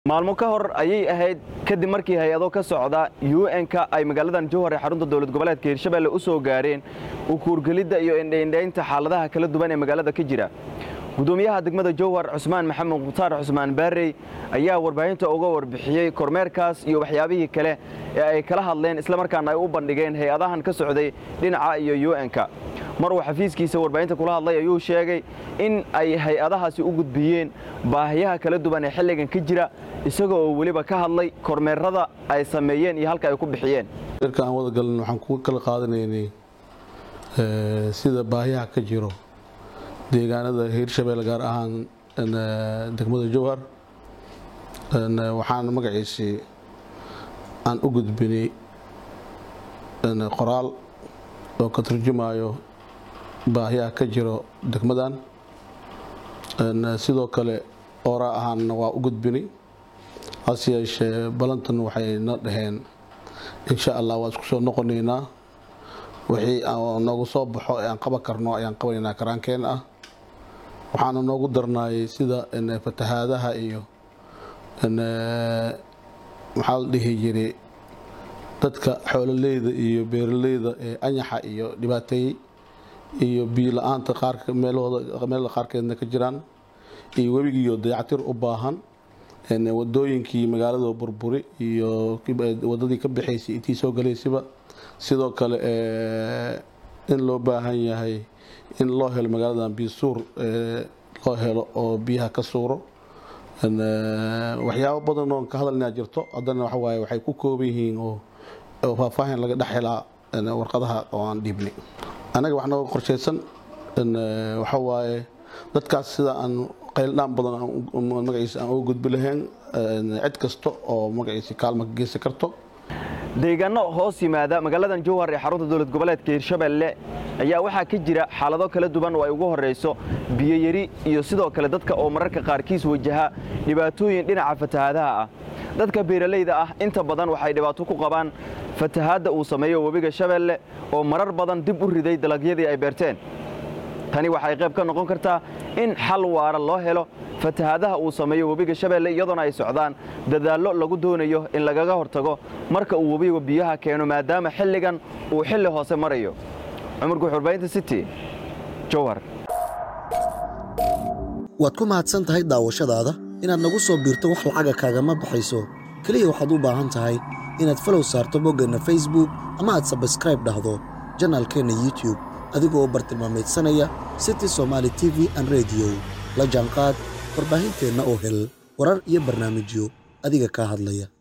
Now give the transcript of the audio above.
maalmo ka hor ayay ahayd kadib markii hay-ado ka socda un-ka ay magaaladan jowhar ee xarunta dowlad goboleedka hirshabelle u soo gaareen u kuurgelidda iyo indhaindhaynta xaaladaha kala duwan ee magaalada ka jira gudoomiyaha degmada jowhar cusmaan maxamed mukhtaar cusmaan baarey ayaa warbaahinta uga warbixiyey kormeerkaas iyo waxyaabihii kale ee ay kala hadleen islamarkaana ay u bandhigeen hay-adahan ka socday dhinaca iyo un-ka mar uu xafiiskiisa warbaahinta kula hadlay ayuu sheegay in ay hay-adahaasi u gudbiyeen baahiyaha kala duwan ee xilligan ka jira isaga oo weliba ka hadlay kormeerada ay sameeyeen iyo halka ay ku bixiyeen marka aan wada galin waxaan ku kala qaadanaynay sida baahiyaha ka jiro deegaanada hiirshabelle gaar ahaan degmada jowhar waxaan magaciisii aan u gudbinay qoraal oo ka turjumayo baahiyaha ka jiro degmadan sidoo kale ooraa ahaanna waa u gudbinay hase yeeshee balantan waxay na dhaheen insha allah waa isku soo noqonaynaa wixii noogu soo baxo ee aan qaban karno ayaan qabanaynaa karaankeen ah waxaana noogu darnaayay sida fatahaadaha iyo maxaa la dhihi jiray dadka xoololeyda iyo beeraleyda ee anyaxa iyo dhibaateeyey iyo biyo la-aanta meelada qaarkeedna ka jiraan iyo webigiiyo dayactir u baahan wadooyinkii magaalada burburi iyo wadadii ka baxaysay intii soo galaysaba sidoo kale in loo baahan yahay in loo helo magaaladan biyo suur loo helo oo biyaha ka suuro waxyaabo badan oo ka hadalnaa jirto haddana waxawaaye waxay ku kooban yihiin oo faahfaahin laga dhex helaa warqadaha oo aan dhiibnay annaga wax nooga qorshaysan waxawaaye dadkaas sida aan qayldhaan badan magaciisa aan uga gudbi lahayn cid kasta oo magaciisa kaalma ka geysan karto deegaano hoos yimaada magaaladan jowhar ee xarunta dowlad goboleedka hirshabelle ayaa waxaa ka jira xaalado kala duwan oo ay ugu horrayso biyoyari iyo sidoo kale dadka oo mararka qaarkiis wajaha dhibaatooyin dhinaca fatahaadaha ah dadka beeralayda ah inta badan waxay dhibaato ku qabaan fatahaadda uu sameeyo webiga shabeelle oo marar badan dib u riday dalagyadii ay beerteen tani waxay qayb ka noqon kartaa in xal waara loo helo fatahaadaha uu sameeyo webiga shabeelle iyadoona ay socdaan dadaallo lagu doonayo in lagaga hortago marka uu webiga biyaha keeno maadaama xilligan uu xilli hoose marayo cumar guxurbaynta city jowhar waad ku mahadsan tahay daawashadaada inaad nagu soo biirto wax lacaga kaagama baxayso keliya waxaad u baahan tahay inaad falow saarto boggeenna facebook ama aad sabskraib dhahdo janaalkeenna youtube adigoo bartilmaameedsanaya city somaali t v an rediyo la jaanqaad warbaahinteenna oo hel warar iyo barnaamijyo adiga kaa hadlaya